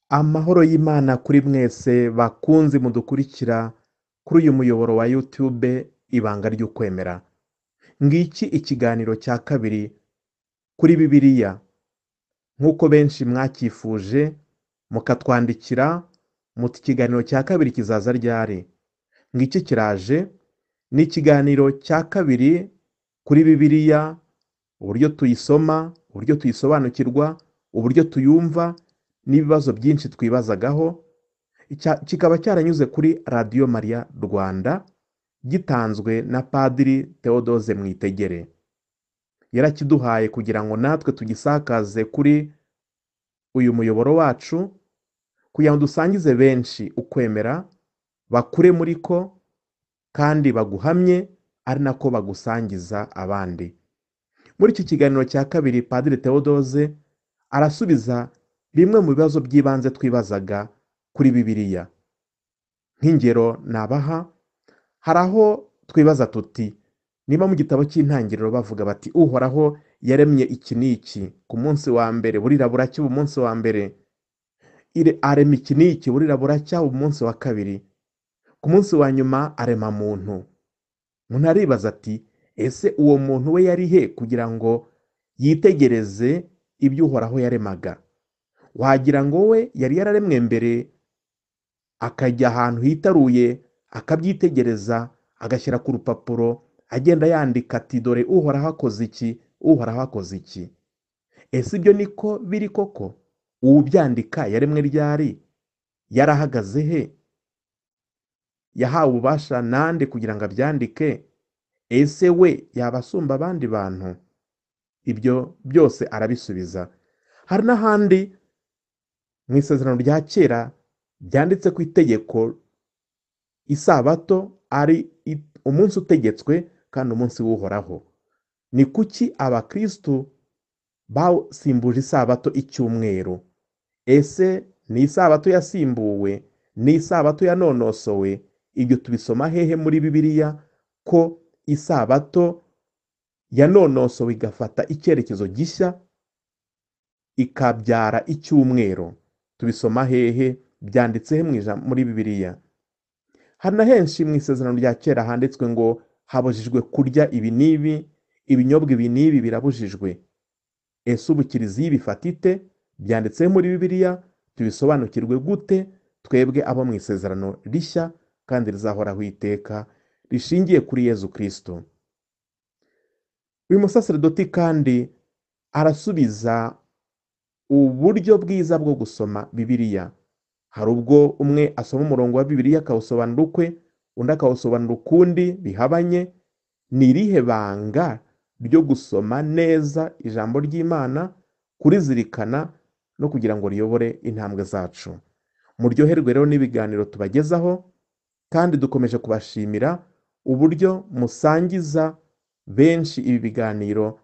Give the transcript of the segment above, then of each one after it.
Amahoro y'Imana kuri mwese bakunzi mudukurikira kuri uyu muyoboro wa YouTube Ibanga ry'Ukwemera. Ngiki ikiganiro cya kabiri kuri Bibiliya. Nk'uko benshi mwacyifuje, mukatwandikira, muti ikiganiro cya kabiri kizaza ryari? Ngiki kiraje, ni ikiganiro cya kabiri kuri Bibiliya, uburyo tuyisoma, uburyo tuyisobanukirwa, uburyo tuyumva n'ibibazo byinshi twibazagaho, kikaba cyaranyuze kuri Radiyo Mariya Rwanda, gitanzwe na Padiri Theodose Mwitegere. Yarakiduhaye kugira ngo natwe tugisakaze kuri uyu muyoboro wacu, kugira ngo dusangize benshi ukwemera, bakure muri ko kandi baguhamye ari nako bagusangiza abandi. Muri iki kiganiro cya kabiri Padiri Theodose arasubiza bimwe mu bibazo by'ibanze twibazaga kuri Bibiliya. Nk'ingero nabaha, hari aho twibaza tuti niba mu gitabo cy'intangiriro bavuga bati uhoraho yaremye iki n'iki ku munsi wa mbere burira buracya ubu munsi wa mbere, arema iki n'iki burira buracya ubu munsi wa kabiri, ku munsi wa nyuma arema muntu. Umuntu aribaza ati ese uwo muntu we yari he kugira ngo yitegereze ibyo uhoraho yaremaga? wagira ngo we yari yararemwe mbere akajya ahantu hitaruye akabyitegereza agashyira ku rupapuro agenda yandika ati dore uhoraho akoze iki uhoraho akoze iki ese ibyo niko biri koko uwubyandika yaremwe ryari yarahagaze he yahawe ububasha nande kugira ngo abyandike ese we yabasumba abandi bantu ibyo byose arabisubiza hari n'ahandi mu isezerano rya kera byanditse ku itegeko isabato ari umunsi utegetswe kandi umunsi w'uhoraho ni kuki abakirisitu basimbuje isabato icyumweru ese ni isabato yasimbuwe ni isabato yanonosowe ibyo tubisoma hehe muri bibiliya ko isabato yanonosowe igafata icyerekezo gishya ikabyara icyumweru tubisoma hehe byanditse he muri bibiliya hari na henshi mu isezerano rya kera handitswe ngo habujijwe kurya ibi n'ibi ibinyobwa ibi n'ibi birabujijwe ese ubu kiliziya ibifata ite byanditse muri bibiliya tubisobanukirwe gute twebwe abo mu isezerano rishya kandi rizahoraho iteka rishingiye kuri yezu kirisito uyu musaseredoti kandi arasubiza uburyo bwiza bwo gusoma bibiliya hari ubwo umwe asoma umurongo wa bibiliya akawusobanura ukwe undi akawusobanura ukundi bihabanye ni irihe banga ryo gusoma neza ijambo ry'imana kurizirikana no kugira ngo riyobore intambwe zacu muryoherwe rero n'ibiganiro tubagezaho kandi dukomeje kubashimira uburyo musangiza benshi ibi biganiro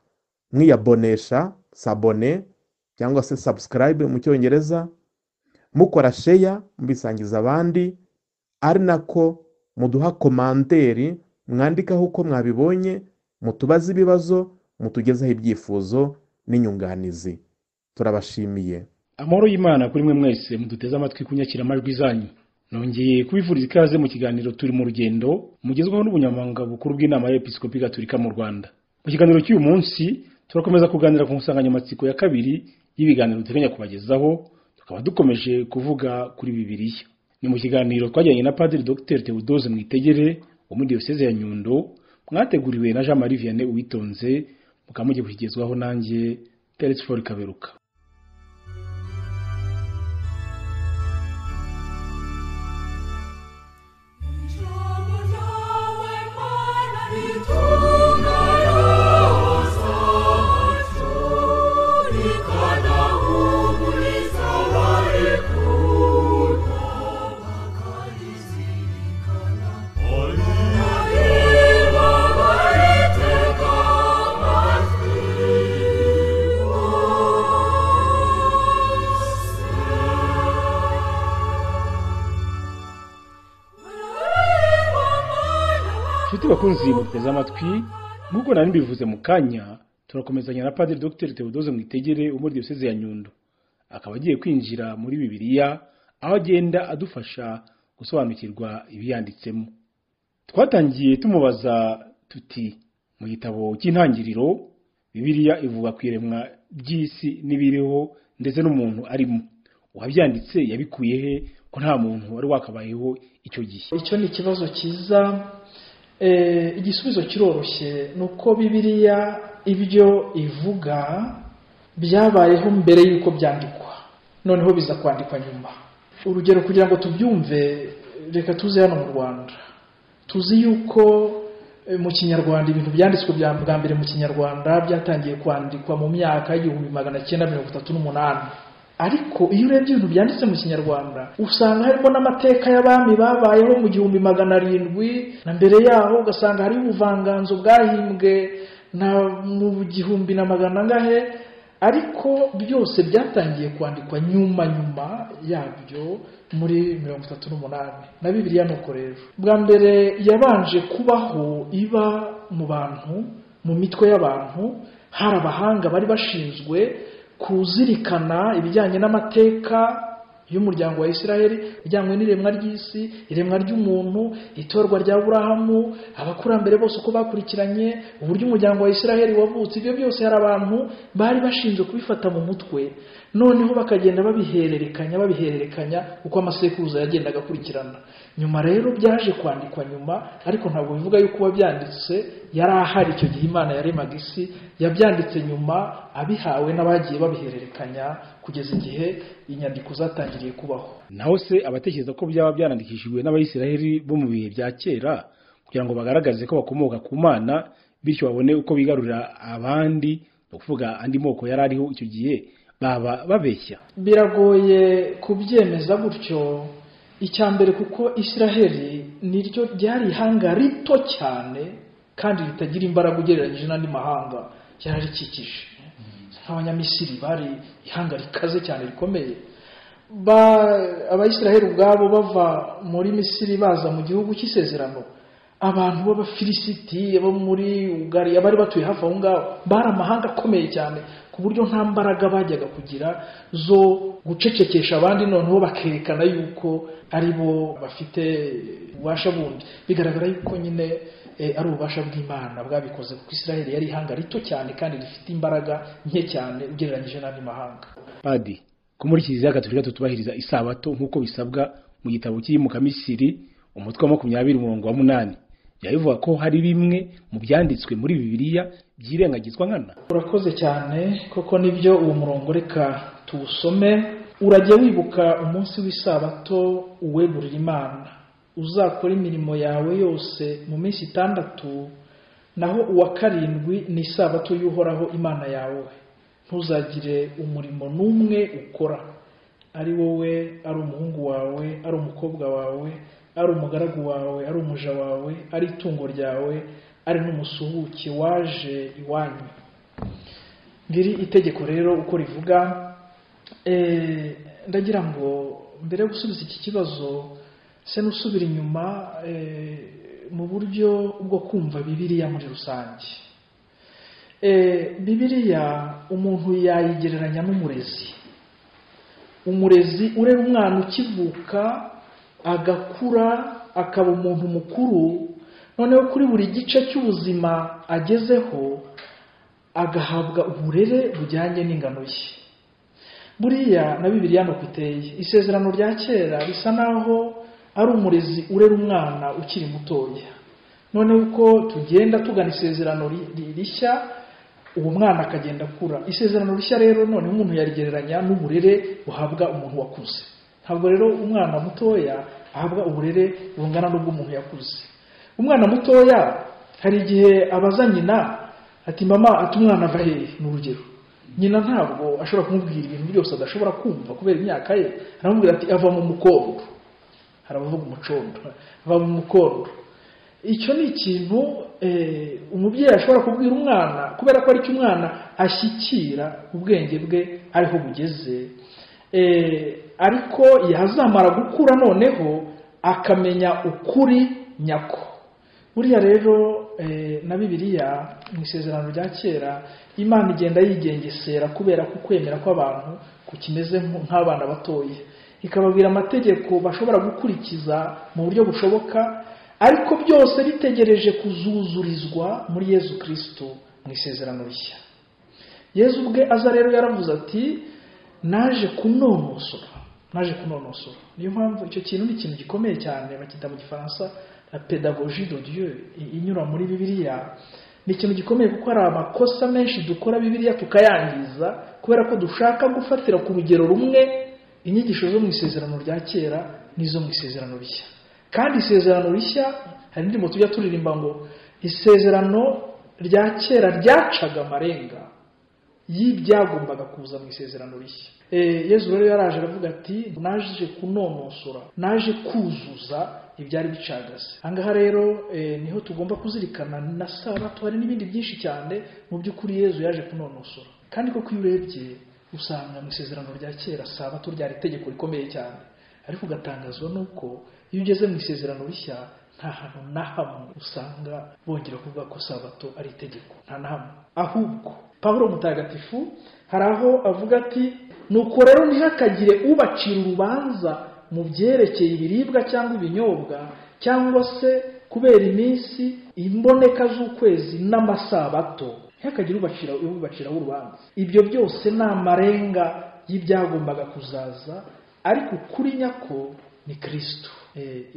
mwiyabonesha sabone cyangwa se subscribe mu cyongereza mukora sheya mubisangiza abandi ari nako muduha komanderi mwandikaho uko mwabibonye mutubaze ibibazo mutugezaho ibyifuzo n'inyunganizi turabashimiye amahoro y'imana kuri mwe mwese muduteze amatwi kunyakira amajwi zanyu nongeye kubifuriza ikaze mu kiganiro turi mu rugendo mugezweho n'ubunyamabanga bukuru bw'inama y'episikopi gatolika mu rwanda mu kiganiro cy'uyu munsi turakomeza kuganira ku nsanganyamatsiko ya kabiri y'ibiganiro duteganya kubagezaho tukaba dukomeje kuvuga kuri bibiliya ni mu kiganiro twagiranye na padiri dr teodose mwitegere wo muri diyoseze ya nyundo mwateguriwe na jean marie vianney uwitonze mukaba mugiye kukigezwaho nanjye teretse for kaberuka bakunzi muteze amatwi nk'uko nari mbivuze mu kanya turakomezanya na padiri dr teodose mwitegere wo muri diyoseze ya nyundo akaba agiye kwinjira muri bibiliya aho agenda adufasha gusobanukirwa ibiyanditsemo twatangiye tumubaza tuti mu gitabo cy'intangiriro bibiliya ivuga ku iremwa ry'isi n'ibiriho ndetse n'umuntu arimo uwabyanditse yabikuye he ko nta muntu wari wakabayeho icyo gihe icyo ni ikibazo cyiza Eh, igisubizo kiroroshye ni uko bibiliya ibyo ivuga byabayeho mbere y'uko byandikwa noneho biza kwandikwa nyuma urugero kugira ngo tubyumve reka tuze hano mu rwanda tuzi yuko eh, mu kinyarwanda ibintu byanditswe bya bwa mbere mu kinyarwanda byatangiye kwandikwa mu myaka y'igihumbi magana cyenda mirongo itatu n'umunani ariko iyo urebye ibintu byanditse mu kinyarwanda usanga harimo n'amateka y'abami babayeho mu gihumbi magana arindwi na mbere yaho ugasanga hariho ubuvanganzo bwahimbwe na mu gihumbi na magana angahe ariko byose byatangiye kwandikwa nyuma nyuma yabyo muri mirongo itatu n'umunani na bibiriya ni uko rero bwa mbere yabanje kubaho iba mu bantu mu mitwe y'abantu hari abahanga bari bashinzwe kuzirikana ibijyanye n'amateka y'umuryango wa Isiraheli ijyanywe n'iremwa ry'isi iremwa ry'umuntu itorwa rya burahamu abakurambere bose uko bakurikiranye uburyo umuryango wa Isiraheli wavutse ibyo byose hari abantu bari bashinzwe kubifata mu mutwe noneho bakagenda babihererekanya babihererekanya uko amasekuruza yagendaga akurikirana nyuma rero byaje kwandikwa nyuma ariko ntabwo bivuga yuko uwabyanditse yari ahari icyo gihe imana yaremaga isi yabyanditse nyuma abihawe n'abagiye babihererekanya kugeza igihe inyandiko zatangiriye kubaho naho se abatekereza ko byaba byanandikishijwe n'abayisiraheli bo mu bihe bya kera kugira ngo bagaragaze ko bakomoka ku mana bityo babone uko bigarurira abandi ni ukuvuga andi moko yari ariho icyo gihe baba babeshya biragoye kubyemeza gutyo icya mbere kuko isiraheli niryo ryari ihanga rito cyane kandi ritagira imbaraga ugereranyije n'andi mahanga ryari rikikije nk'abanyamisiri bari ihanga rikaze cyane rikomeye Ba- abayisiraheli ubwabo bava muri misiri baza mu gihugu cy'isezerano abantu b'abafilisiti bo muri ugari abari batuye hafi aho ngaho bari amahanga akomeye cyane ku buryo nta mbaraga bajyaga kugira zo gucecekesha abandi noneho bakerekana yuko ari bo bafite ububasha bundi bigaragara yuko nyine eh, ari ububasha bw'imana bwabikoze kuko isiraheli yari ihanga rito cyane kandi rifite imbaraga nke cyane ugereranyije n'andi mahanga padi ko muri kiliziya gatolika tutubahiriza isabato nk'uko bisabwa mu gitabo cy'imukamisiri umutwe wa makumyabiri umurongo wa munani yabivuga ko hari bimwe mu byanditswe muri bibiliya byirengagizwa nkana urakoze cyane koko nibyo uwo murongo reka tuwusome urajya wibuka umunsi w'isabato uwegurira imana uzakora imirimo yawe yose mu minsi itandatu naho uwa karindwi ni isabato y'uhoraho imana yawe ntuzagire umurimo n'umwe ukora ari wowe ari umuhungu wawe ari umukobwa wawe ari umugaragu wawe ari umuja wawe ari itungo ryawe ari n'umusuhuke waje iwanyu ngiri itegeko rero uko rivuga Eh, ndagira ngo mbere yo gusubiza iki kibazo se n'usubira inyuma eh, mu buryo bwo kumva bibiliya muri rusange Eh, bibiliya umuntu yayigereranya n'umurezi umurezi urera umwana ukivuka agakura akaba umuntu mukuru noneho kuri buri gice cy'ubuzima agezeho agahabwa uburere bujyanye n'ingano ye buriya na bibiriya nuko iteye isezerano rya kera bisa naho ari umurezi urera umwana ukiri mutoya noneho uko tugenda tugana isezerano ri- ri- rishya uwo mwana akagenda akura isezerano rishya rero noneho umuntu yarigereranya n'uburere buhabwa umuntu wakuze ntabwo rero umwana mutoya ahabwa uburere bungana n'ubw'umuntu yakuze umwana mutoya hari igihe abaza nyina ati mama ati umwana ava hehe ni urugero nyina ntabwo ashobora kumubwira ibintu byose adashobora kumva kubera imyaka ye aramubwira ati ava mu mukondo hari abavuga umucondo ava mu mukondo icyo ni ikintu eh, umubyeyi ashobora kubwira umwana kubera ko aricyo umwana ashyikira ubwenge bwe ariho bugeze Eh, ariko yazamara gukura noneho akamenya ukuri nyako buriya rero eh, na bibiliya mu isezerano rya kera imana igenda yigengesera kubera ko kwemera kw'abantu kukimeze nk- nk'abana batoya ikababwira amategeko bashobora gukurikiza mu buryo bushoboka ariko byose bitegereje kuzuzurizwa muri yezu kirisito mu isezerano rishya yezu ubwe aza rero yaravuze ati naje kunonosora naje kunonosora niyo mpamvu icyo kintu ni ikintu gikomeye cyane bacyita mu gifaransa la pedagogie de Dieu i- inyura muri bibiliya ni ikintu gikomeye kuko hari amakosa menshi dukora bibiliya tukayangiza kubera ko dushaka gufatira ku rugero rumwe inyigisho zo mu isezerano rya kera n'izo mu isezerano rishya kandi isezerano rishya hari indirimbo tujya turirimba ngo isezerano rya kera ryacaga amarenga y'ibyagombaga kuza mu isezerano rishya E, yezu rero yaraje aravuga ati naje kunonosora naje kuzuza ibyari bicagase ahangaha rero e, niho tugomba kuzirikana na sabato hari n'ibindi byinshi cyane mu by'ukuri yezu yaje kunonosora kandi koko iyo urebye usanga mu isezerano rya kera sabato ryari itegeko rikomeye cyane ariko ugatangazwa n'uko iyo ugeze mu isezerano rishya nta hantu na hamwe usanga bongera kuvuga ko sabato ari itegeko nta na hamwe ahubwo pawulo mutagatifu hari aho avuga ati nuko rero ntihakagire ubacira urubanza mu byerekeye ibiribwa cyangwa ibinyobwa cyangwa se kubera iminsi imboneka z'ukwezi n'amasabato ntihakagire ubacira ubaciraho urubanza ibyo byose ni amarenga y'ibyagombaga kuzaza ariko ukuri nyako ni kirisito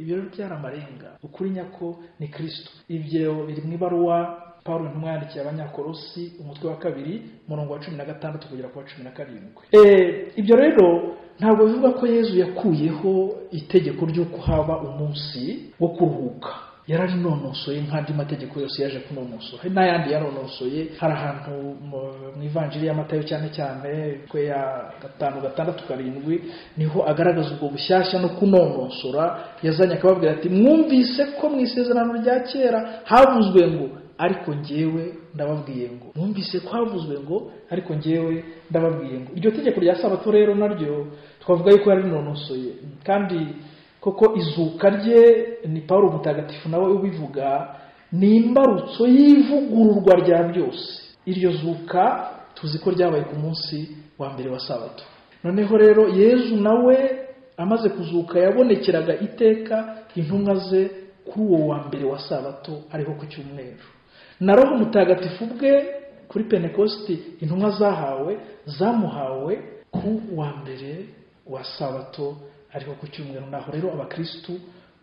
ibyo rero byari amarenga ukuri nyako ni kirisito ibyo biri mu ibaruwa paul ntumwa yandikiye abanyakorosi umutwe wa kabiri umurongo wa cumi na gatandatu kugera ku wa cumi na karindwi Eh, ibyo rero ntabwo bivuga ko yezu yakuyeho itegeko ry'uko haba umunsi wo kuruhuka yararinonosoye nk'andi mategeko yose yaje kunonosora hari n'ayandi yaronosoye hari ahantu mu- mu ivanjiri y'amatayo cyane cyane twe ya gatanu gatandatu karindwi niho agaragaza ubwo bushyashya no kunonosora yazanye akababwira ati mwumvise ko mu isezerano rya kera havuzwe ngo ariko njyewe ndababwiye ngo mwumvise ko havuzwe ngo ariko njyewe ndababwiye ngo iryo tegeko rya sabato rero naryo twavuga yuko yararinonosoye kandi koko izuka rye ni paul mutagatifu nawe ubivuga ni imbarutso y'ivugururwa rya byose iryo zuka tuzi ko ryabaye ku munsi wa mbere wa sabato noneho rero yezu nawe amaze kuzuka yabonekeraga iteka intumwa ze kuri uwo wa mbere wa sabato ariho ku cyumweru na roho mutagatifu bwe kuri pentekosti intumwa zahawe zamuhawe ku wa mbere wa sabato ariko ku cyumweru naho rero abakirisitu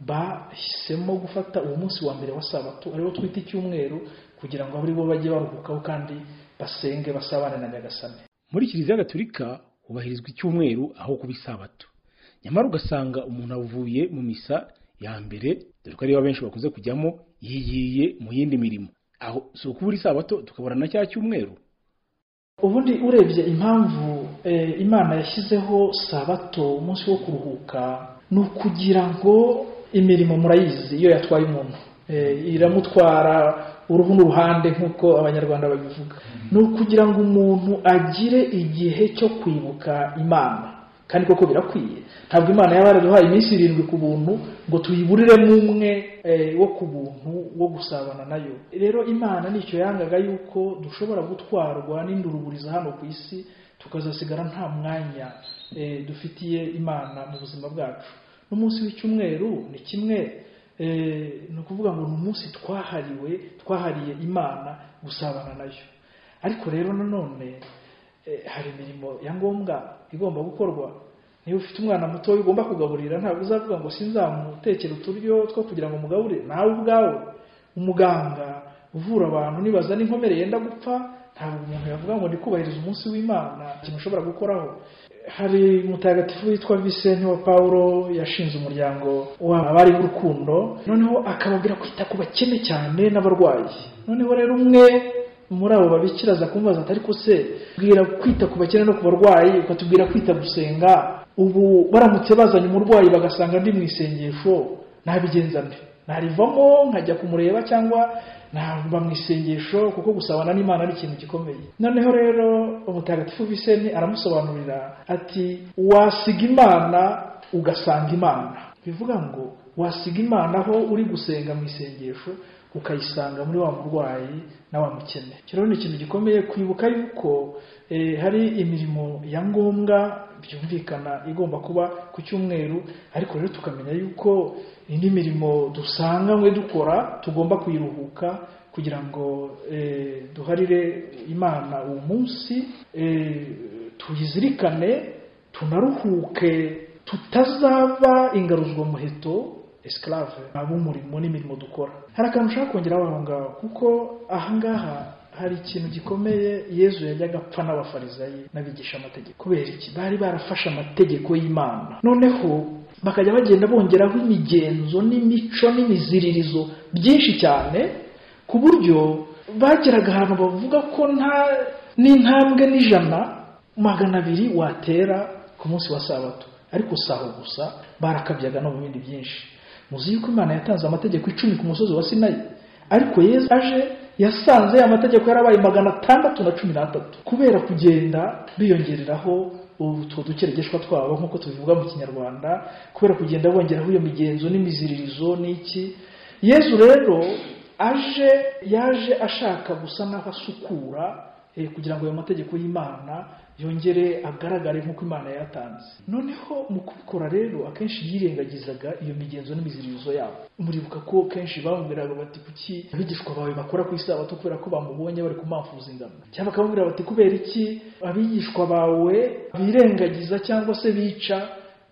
bahisemo gufata uwo munsi wa mbere wa sabato ariwo twita icyumweru kugira ngo abari bo bajye baruhukaho kandi basenge basabane na nyagasane muri kiliziya gatolika hubahirizwa icyumweru aho kuba isabato nyamara ugasanga umuntu avuye mu misa ya mbere dore ko ariyo benshi bakunze kujyamo yigiye mu yindi mirimo aho si ukubura isabato tukabura na cya cyumweru ubundi urebye impamvu eh, imana yashyizeho sabato umunsi wo kuruhuka ni ukugira ngo imirimo murayizi iyo yatwaye umuntu Eh, iramutwara uruhu n'uruhande nk'uko abanyarwanda babivuga ni ukugira ngo umuntu agire igihe cyo kwibuka imana kandi koko birakwiye ntabwo imana yaba yaraduhaye iminsi irindwi ku buntu ngo tuyiburiremo umwe eh, wo ku buntu wo gusabana nayo rero imana nicyo yangaga yuko dushobora gutwarwa n'induruburiza hano ku isi tukazasigara nta mwanya eh, dufitiye imana mu buzima bwacu n'umunsi w'icyumweru ni kimwe eh, ni ukuvuga ngo ni umunsi twahariwe twahariye imana gusabana nayo ariko rero nanone eh, hari imirimo ya ngombwa igomba gukorwa niba ufite umwana muto ugomba kugaburira ntabwo uzavuga ngo sinzamutekere uturyo two kugira ngo mugaburire nawe ubwawe umuganga uvura abantu nibaza n'inkomere yenda gupfa ntabwo umuntu yavuga ngo ndi kubahiriza umunsi w'imana ikintu ushobora gukoraho hari umutagatifu witwa Vincent wa Paulo yashinze umuryango w'abari b'urukundo noneho akababwira kwita ku bakene cyane n'abarwayi noneho rero umwe muri abo babikira aza kumubaza ati ariko se bwira kwita ku bakene no ku barwayi ukatubwira kwita gusenga ubu baramutse bazanye umurwayi bagasanga ndi mu isengesho nabigenza nde narivamo nkajya kumureba cyangwa nava mu isengesho kuko gusabana n'imana ari ikintu gikomeye noneho rero umutagatifu viseni aramusobanurira ati wasiga imana ugasanga imana bivuga ngo wasiga imana aho uri gusenga mu isengesho ukayisanga muri wa murwayi na wa mukene icyo rero ni ikintu gikomeye kwibuka yuko eh, hari imirimo ya ngombwa byumvikana igomba kuba ku cyumweru ariko rero tukamenya yuko indi mirimo dusanganywe dukora tugomba kuyiruhuka kugira ngo eh, duharire imana uwo munsi eh, tuyizirikane tunaruhuke tutazaba ingaruzwamuheto esclave ab'umurimo n'imirimo dukora hari akantu ushaka kongeraho aho ngaho kuko aha ngaha hari ikintu gikomeye yezu yajyaga apfa n'abafarizayi n'abigisha amategeko kubera iki bari barafashe amategeko y'imana noneho bakajya bagenda bongeraho imigenzo n'imico n'imiziririzo byinshi cyane ku buryo bageraga ahantu bavuga ko nta n'intambwe n'ijana magana abiri watera ku munsi wa sabato ariko saho gusa barakabyaga no mu bindi byinshi muzi yuko imana yatanze amategeko icumi ku musozi wa sinayi ariko yezu aje yasanze ya mategeko yarabaye magana atandatu na cumi n'atatu kubera kugenda biyongereraho utwo dukeregeshwa twabo nk'uko tubivuga mu kinyarwanda kubera kugenda bongeraho iyo migenzo n'imiziririzo n'iki yezu rero aje yaje ashaka gusa n'aho asukura eh, kugira ngo ayo mategeko y'imana yongere agaragare nk'uko imana yatanze noneho mu kubikora rero akenshi yirengagizaga iyo migenzo n'imiziririzo yabo muribuka ko kenshi bamubwiraga bati kuki abigishwa bawe bakora ku isabato kubera ko bamubonye bari kumamfuza ingano cyangwa bakamubwira bati kubera iki abigishwa bawe birengagiza cyangwa se bica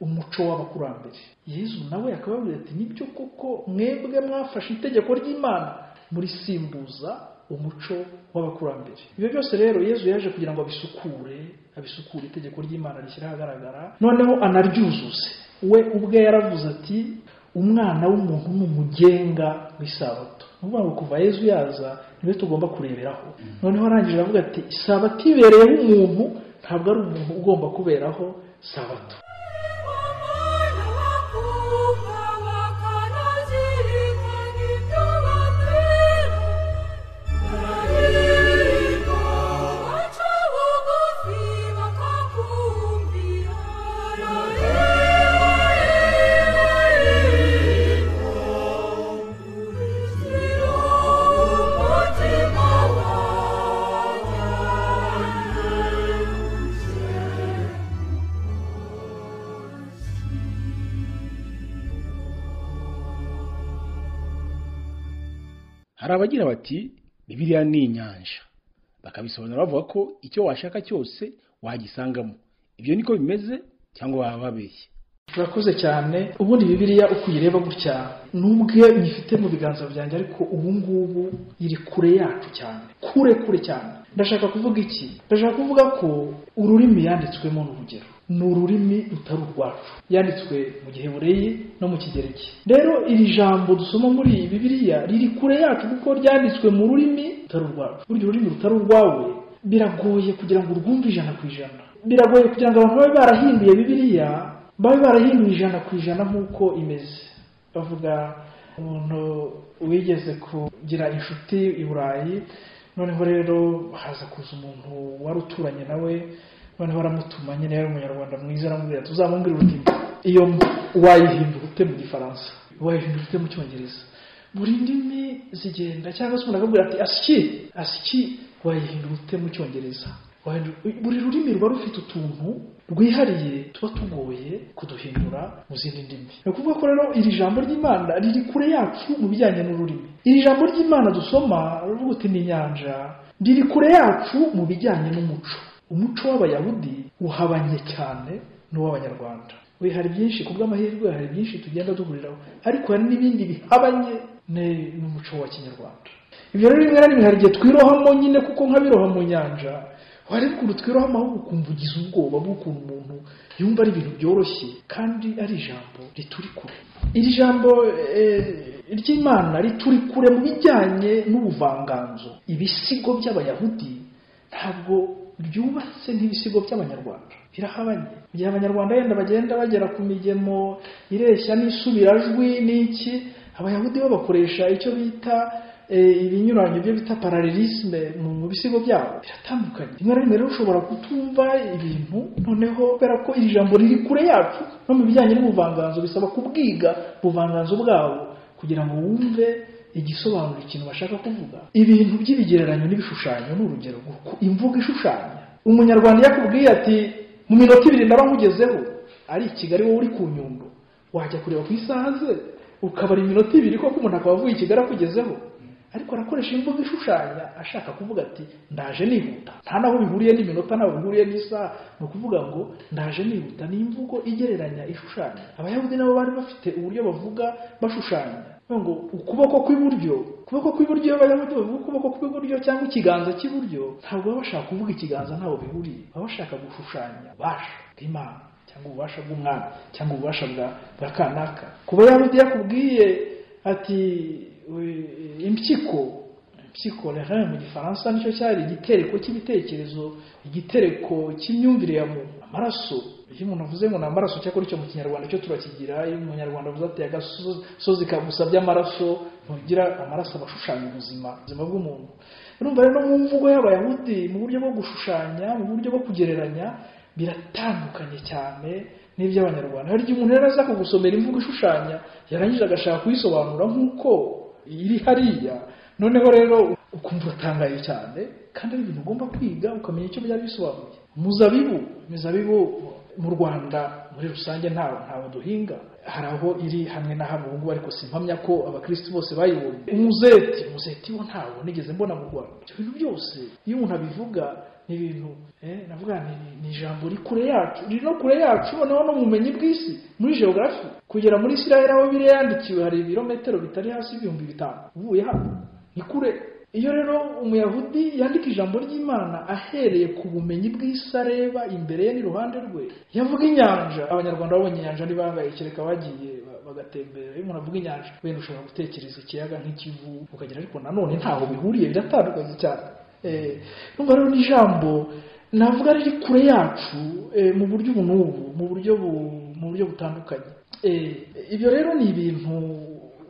umuco w'abakurambere yezu nawe akababwira ati nibyo koko mwebwe mwafashe itegeko ry'imana murisimbuza umuco w'abakurambere ibyo byose rero yezu yaje kugira ngo abisukure abisukure itegeko ry'imana rishyira ahagaragara noneho anaryuzuze we ubwe yaravuze ati umwana w'umuntu ni umugenga w'isabato ni ukuvuga ngo kuva yezu yaza niwe tugomba kureberaho noneho arangije aravuga ati isabato ibereyeho umuntu ntabwo ari umuntu ugomba kuberaho sabato hari abagira bati bibiriya ni inyanja bakabisobanura bavuga ko icyo washaka cyose wagisangamo ibyo niko bimeze cyangwa baba babeshye urakoze cyane ubundi bibiliya uko uyireba gutya n'ubwe nyifite mu biganza byanjye ariko ubu ngubu iri kure yacu cyane kure kure cyane ndashaka kuvuga iki ndashaka kuvuga ko ururimi yanditswemo ni urugero ni ururimi rutari urwacu yanditswe mu gihebureyi no mu kigereki rero iri jambo dusoma muri iyi bibiliya riri kure yacu kuko ryanditswe mu rurimi rutari urwacu burya ururimi rutari urwawe biragoye kugira ngo urwumve ijana ku ijana biragoye kugira ngo abantu babe barahinduye bibiliya babe barahinduye ijana ku ijana nk'uko imeze bavuga umuntu wigeze kugira inshuti i burayi noneho rero haza kuza umuntu wari uturanye nawe noneho aramutuma nyine yari umunyarwanda mwiza aramubwira tuzamubwire ururimi iyo wayihindura ute mu gifaransa wayihindura ute mu cyongereza buri ndimi zigenda cyangwa se umuntu akabwira ati asiki asiki wayihindura ute mu cyongereza Wahindura- buri rurimi ruba rufite utuntu rwihariye tuba tugoye kuduhindura mu zindi ndimi ni ukuvuga ko rero iri jambo ry'imana riri kure yacu mu bijyanye n'ururimi iri jambo ry'imana dusoma riravuga uti ni inyanja riri kure yacu mu bijyanye n'umuco umuco w'abayahudi uhabanye cyane n'uw'abanyarwanda we hari byinshi ku bw'amahirwe hari byinshi tugenda duhuriraho ariko hari n'ibindi bihabanye ne- n'umuco wa kinyarwanda ibyo rero rimwe na rimwe hari igihe twirohamo nyine kuko nk'abiroha mu nyanja wareba ukuntu twiroha amahoro ukumva ugize ubwoba bw'ukuntu umuntu yumva ari ibintu byoroshye kandi ari ijambo rituri kure iri jambo eh, ry'imana rituri kure mu bijyanye n'ubuvanganzo ibisigo by'abayahudi ntabwo byubatse nk'ibisigo by'abanyarwanda birahabanye mu gihe abanyarwanda yenda bagenda bagera ku migemo ireshya n'isubirajwi n'iki abayahudi bo bakoresha icyo bita eh, ibinyuranye byo bita paralelisme mu mu bisigo byabo biratandukanye rimwe na rimwe rero ushobora kutumva ibintu noneho kubera ko iri jambo riri kure yacu no mu bijyanye n'ubuvanganzo bisaba kubwiga ubuvanganzo bwabo kugira ngo wumve igisobanura ikintu bashaka kuvuga ibintu by'ibigereranyo n'ibishushanyo ni urugero kuko imvugo ishushanya umunyarwanda iyo akubwiye ati mu minota ibiri ndaba nkugezeho ari i kigali wowe uri ku nyundo wajya kureba ku isaha ze ukabara iminota ibiri koko umuntu akaba avuye i kigali akugezeho ariko arakoresha imvugo ishushanya ashaka kuvuga ati ndaje nihuta nta naho bihuriye n'iminota ntaho bihuriye n'isaha ni ukuvuga ngo ndaje nihuta ni imvugo igereranya ishushanya abayahudi nabo bari bafite uburyo bavuga bashushanya Bavuga ngo ukuboko kw'iburyo ukuboko kw'iburyo iyo abayahudi bavuga ukuboko kw'iburyo cyangwa ikiganza cy'iburyo ntabwo baba bashaka kuvuga ikiganza ntaho bihuriye baba bashaka gushushanya ububasha bw'imana cyangwa ububasha bw'umwami cyangwa ububasha bwa bwa kanaka kuba yahudi yakubwiye ati we- impyiko impyiko rero mu gifaransa nicyo cyari igitereko cy'ibitekerezo igitereko cy'imyumvire ya muntu amaraso iyo umuntu avuze ngo ni amaraso cyakora icyo mu kinyarwanda cyo turakigira iyo umunyarwanda avuze ati agasozi kagusabye amaraso ntugira amaraso aba ashushanya ubuzima ubuzima bw'umuntu urumva rero mu mvugo y'abayahudi mu buryo bwo gushushanya mu buryo bwo kugereranya biratandukanye cyane n'iby'abanyarwanda hari igihe umuntu yari aza kugusomera imvugo ishushanya yarangiza agashaka kuyisobanura nk'uko iri hariya noneho rero ukumva uratangaye cyane kandi ari ibintu ugomba kwiga ukamenya icyo byari bisobanuye umuzabibu imizabibu mu rwanda muri rusange ntawo ntawo duhinga hari aho iri hamwe na hamwe ubu ngubu ariko simpamya ko abakristo bose bayibonye umuzeti umuzeti wo ntawo nigeze mbona mu rwanda ibyo bintu byose iyo umuntu abivuga ni ibintu eh, navuga ni, ni- ni ijambo riri kure yacu riri no kure yacu noneho no mu bumenyi bw'isi muri geography kugera muri israel aho biri yandikiwe hari ibirometero bitari hasi y'ibihumbi bitanu uvuye hano ni kure iyo rero umuyahudi yandika ijambo ry'imana ahereye ku bumenyi bw'isi areba imbere ye n'iruhande rwe yavuga inyanja abanyarwanda babonye inyanja ntibangaye kereka bagiye ba- bagatembera iyo umuntu avuga inyanja wenda ushobora gutekereza ikiyaga nk'ikivu ukagira ariko nanone ntaho bihuriye biratandukanye cyane Eh, numva rero ni ijambo navuga riri kure yacu eh, mu buryo ubu n'ubu mu buryo bu- mu buryo butandukanye Eh, ibyo rero ni ibintu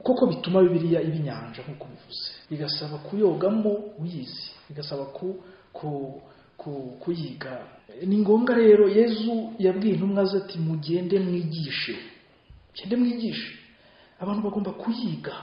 koko bituma bibiliya iba inyanja nk'uko bivuze bigasaba kuyogamo uyizi bigasaba ku ku- ku- kuyiga ni ngombwa rero yezu yabwiye intumwa ze ati mugende mwigishe mugende mwigishe abantu bagomba kuyiga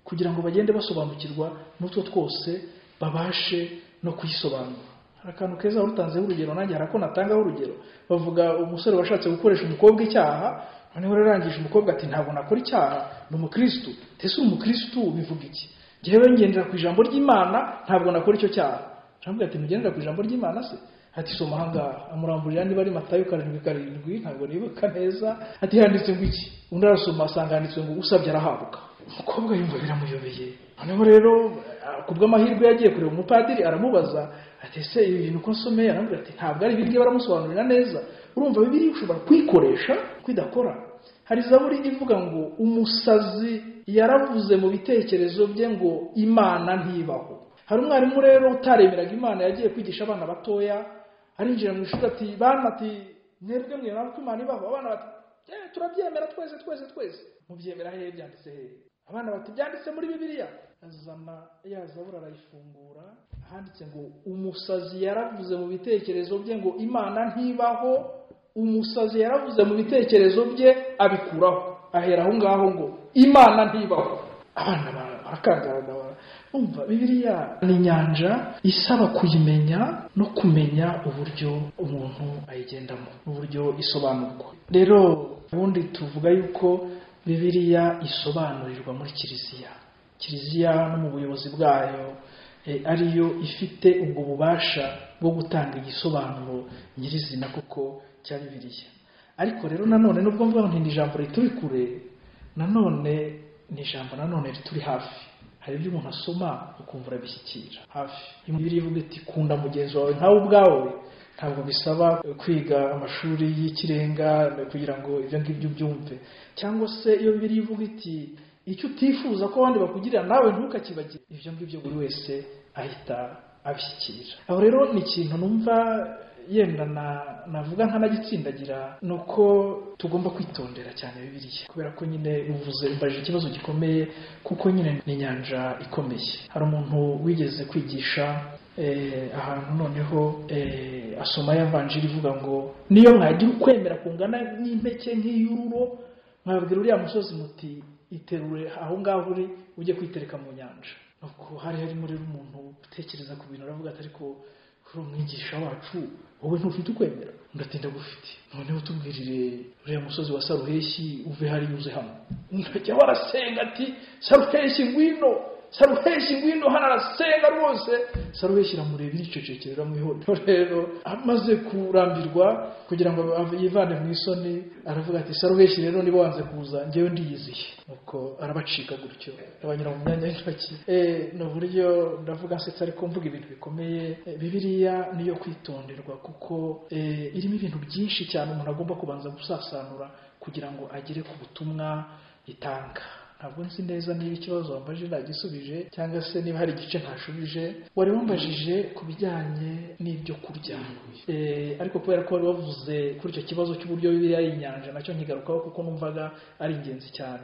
kugira ngo bagende basobanukirwa n'utwo twose babashe no kuyisobanura hari akantu keza warutanzeho urugero nanjye hari ako natangaho urugero bavuga umusore washatse gukoresha umukobwa icyaha noneho rero arangije umukobwa ati ntabwo nakora icyaha ni umukristu ese uri umukristu bivuga iki njyewe ngendera ku ijambo ry'imana ntabwo nakora icyo cyaha aramubwira ati ntugendera ku ijambo ry'imana se ati soma ahangaha amuramburira niba ari matayo karindwi karindwi ntabwo nibuka neza ati handitse ngo iki undi arasoma asanga handitse ngo usabye arahabwa umukobwa yumva biramuyobeye noneho rero ah, ku bw'amahirwe yagiye kureba umupadiri aramubaza ati ese ibi bintu ko nsomeye aramubwira ati ntabwo ari ibiryo baramusobanurira neza urumva bibiri ushobora kuyikoresha kwidakora hari zaburi ivuga ngo umusazi yaravuze mu bitekerezo bye ngo imana ntibaho hari umwarimu rero utareberaga imana yagiye kwigisha abana batoya arinjira mu ishuri ati bana ati mwebwe mwemera ko imana ibaho abana bati "Eh, turabyemera twese twese twese mubyemera hehe byanditse hehe abana bati byanditse muri bibiliya azana ya zaburi arayifungura ahanditse ngo umusazi yaravuze mu bitekerezo bye ngo imana ntibaho umusazi yaravuze mu bitekerezo bye abikuraho ahera aho ngaho ngo imana ntibaho abana ba- barakangarana bara- umva bibiliya ni inyanja isaba kuyimenya no kumenya uburyo umuntu ayigendamo uburyo isobanurwa rero ubundi tuvuga yuko bibiliya isobanurirwa muri kiliziya kiliziya no mu buyobozi bwayo eh, ariyo ifite ubwo bubasha bwo gutanga igisobanuro nyirizina koko cya bibiliya ariko rero nanone nubwo mvuga ngo ni ijambo rituri kure nanone ni ijambo nanone rituri hafi hari ibyo umuntu asoma ukumva urabishyikira hafi iyo bibiri ivuga iti kunda mugenzi wawe nkawe ubwawe ntabwo bisaba kwiga amashuri y'ikirenga kugira ngo ibyo ngibyo ubyumve cyangwa se iyo bibiri ivuga iti icyo utifuza ko abandi bakugirira nawe ntukakibagire ibyo ngibyo buri wese ahita abishyikira aho rero ni ikintu numva yenda na navuga nkanagitsindagira ni uko tugomba kwitondera cyane bibiliya kubera ko nyine uvuze umbaje ikibazo gikomeye kuko nyine ni inyanja ikomeye hari umuntu wigeze kwigisha eh, ahantu noneho eh, asoma yavanjiri ivuga ngo niyo mwagira ukwemera kungana n'impeke nk'iy'ururo mwabwira uriya musozi muti iterure aho ngaho uri ujye kwitereka mu nyanja nuko hari harimo rero umuntu utekereza ku bintu aravuga ati ariko uri umwigisha wacu wowe ntufite ukwemera ndatinda gufite noneho tubwirire uriya musozi wa saruheshi uve hari uze hano ndajya warasenga ati saruheshi ngwino saruheshi ngwino hano arasenga rwose saruheshi iramureba iricecekera iramwihorera rero amaze kurambirwa kugira ngo ave- yivane mu isoni aravuga ati saruheshi rero niba wanze kuza ngewe ndiyiziye nuko arabacika gutyo abanyura mu myanya y'intoki Eh, ni uburyo ndavuga nsetsa ariko mvuga ibintu bikomeye Eh, bibiliya niyo kwitonderwa kuko eh, irimo ibintu byinshi cyane umuntu agomba kubanza gusasanura kugira ngo agere ku butumwa itanga ntabwo nzi neza niba ikibazo wambajije nagisubije cyangwa se niba hari igice ntashubije wari wambajije ku bijyanye n'ibyo kurya Eh, ariko kubera ko wari wavuze kuri icyo kibazo cy'uburyo bibiliya ari inyanja nacyo nkigarukaho kuko numvaga ari ingenzi cyane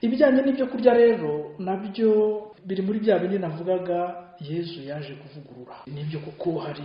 ibijyanye n'ibyo kurya rero nabyo biri muri bya bindi navugaga yezu yaje kuvugurura nibyo kuko hari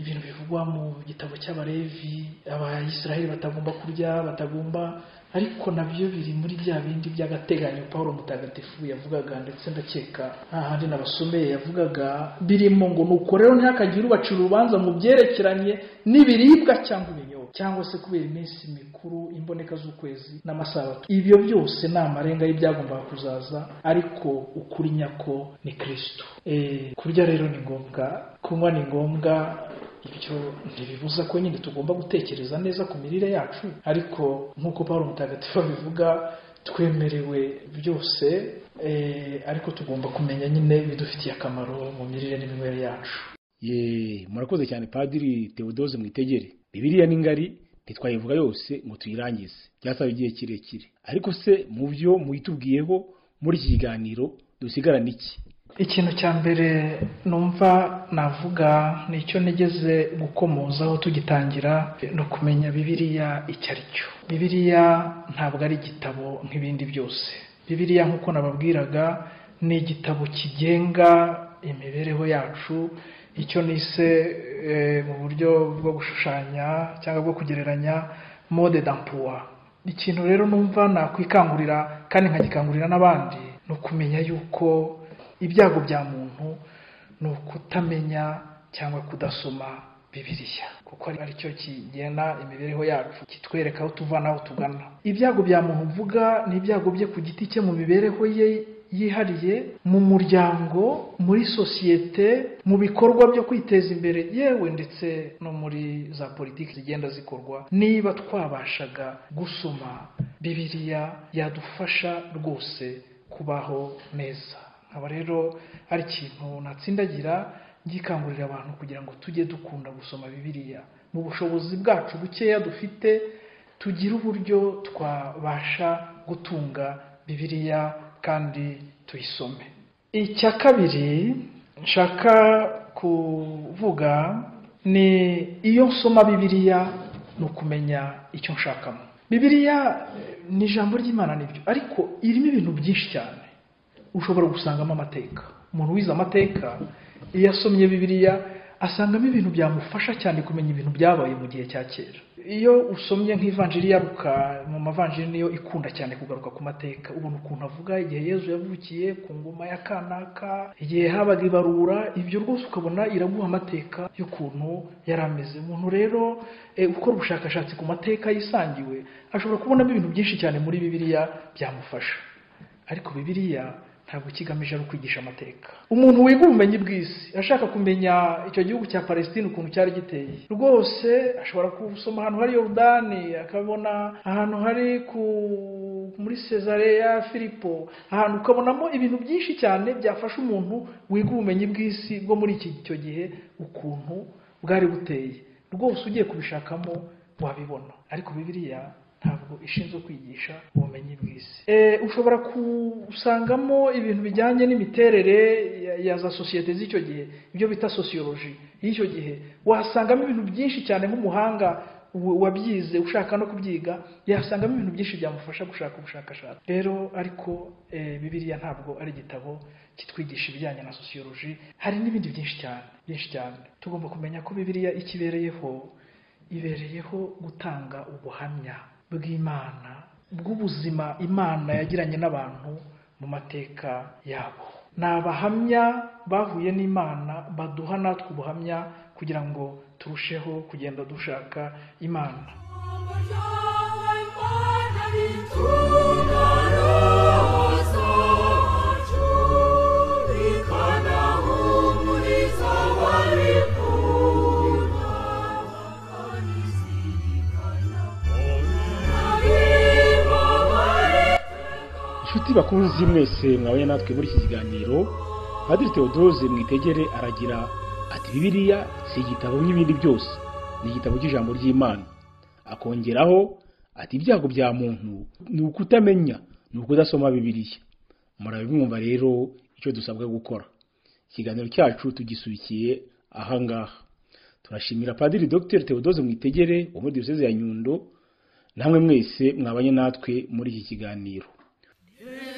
ibintu bivugwa mu gitabo cy'abalevi abayisiraheli batagomba kurya batagomba ariko nabyo biri muri bya bindi by'agateganyo paul mutagatifu yavugaga ndetse ndakeka nta handi nabasomeye yavugaga birimo ngo nuko rero ntihakagire ubacira urubanza mu byerekeranye n'ibiribwa cyangwa ibinyobwa cyangwa se kubera iminsi mikuru imboneka z'ukwezi n'amasabato ibyo byose ni amarenga y'ibyagombaga kuzaza ariko ukuri nyako ni kristo Eh, kurya rero ni ngombwa kunywa ni ngombwa ibyo ntibibuza ko nyine tugomba gutekereza neza ku mirire yacu ariko nk'uko paul mutagatifu abivuga twemerewe byose eh, ariko tugomba kumenya nyine bidufitiye akamaro mu mirire n'iminywere yacu Ye, murakoze cyane Padiri Theodose Mwitegere. Bibiliya ni ngari ntitwayivuga yose ngo tuyirangize. Byasaba igihe kirekire. Ariko se mu byo muitubwiyeho muri iki kiganiro dusigarana iki? ikintu cya mbere numva navuga ni icyo nigeze gukomozaho tugitangira ni ukumenya bibiliya icyo ari cyo bibiliya ntabwo ari igitabo nk'ibindi byose bibiliya nk'uko nababwiraga ni igitabo kigenga imibereho yacu icyo nise eh, mu buryo bwo gushushanya cyangwa bwo kugereranya mode d'emploi ikintu rero numva nakwikangurira kandi nkagikangurira n'abandi ni ukumenya yuko ibyago bya muntu ni ukutamenya cyangwa kudasoma bibiliya kuko ari ari cyo kigena imibereho yacu kitwereka aho tuva n'aho tugana ibyago bya muntu mvuga ni ibyago bye ku giti cye mu mibereho ye yihariye mu muryango muri sosiyete mu bikorwa byo kwiteza imbere yewe ndetse no muri za politiki zigenda zikorwa niba twabashaga gusoma bibiliya yadufasha rwose kubaho neza nkaba rero ari ikintu natsindagira ngikangurira abantu kugira ngo tujye dukunda gusoma bibiliya mu bushobozi bwacu bukeya dufite tugire uburyo twabasha gutunga bibiliya kandi tuyisome icya kabiri nshaka kuvuga ni iyo nsoma bibiliya ni ukumenya icyo nshakamo bibiliya eh, ni ijambo ry'imana nibyo ariko irimo ibintu byinshi cyane ushobora gusangamo amateka umuntu wize amateka iyo asomye bibiliya asangamo ibintu byamufasha cyane kumenya ibintu byabaye mu gihe cya kera iyo usomye nk'ivanjiri yaruka mu mavanjiri niyo ikunda cyane kugaruka ku mateka ubona ukuntu avuga igihe yezu yavukiye ku ngoma ya kanaka igihe habaga ibarura ibyo rwose ukabona iraguha amateka y'ukuntu yari ameze umuntu rero eh, ukora ubushakashatsi ku mateka yisangiwe ashobora kubonamo ibintu byinshi cyane muri bibiliya byamufasha ariko bibiliya ntabwo ikigamije ari ukwigisha amateka umuntu wiga ubumenyi bw'isi ashaka kumenya icyo gihugu cya palestine ukuntu cyari giteye rwose ashobora gusoma ahantu hari yorudani akabona ahantu hari ku muri cesareya filipo ahantu ukabonamo ibintu byinshi cyane byafasha umuntu wiga ubumenyi bw'isi bwo muri iki icyo gihe ukuntu bwari buteye rwose ugiye kubishakamo wabibona ariko bibiliya ntabwo y'umuryango ishinzwe kwigisha ubumenyi bw'isi Eh, ushobora gusangamo ibintu bijyanye n'imiterere ya- ya za sosiyete z'icyo gihe ibyo bita sociology y'icyo gihe wasangamo ibintu byinshi cyane nk'umuhanga wa- wabyize ushaka no kubyiga yasangamo ibintu byinshi byamufasha gushaka ubushakashatsi rero ariko eh, bibiliya ntabwo ari igitabo kitwigisha ibijyanye na sociology hari n'ibindi byinshi cyane byinshi cyane tugomba kumenya ko bibiliya ikibereyeho ibereyeho gutanga ubuhamya bw'imana bw'ubuzima imana yagiranye n'abantu mu mateka yabo ni abahamya bahuye n'imana baduha natwe ubuhamya kugira ngo turusheho kugenda dushaka imana inshuti bakunzi mwese mwabaye natwe muri iki kiganiro padiri theodose mwitegere aragira ati bibiliya si igitabo nk'ibindi byose ni igitabo cy'ijambo ry'imana akongeraho ati ibyago bya muntu ni ukutamenya ni ukudasoma bibiliya murabimwumva rero icyo dusabwa gukora ikiganiro cyacu tugisubikiye ahangaha turashimira padiri dr theodose mwitegere wo muri diyoseze ya nyundo namwe mwese mwabanye natwe muri iki kiganiro Amen.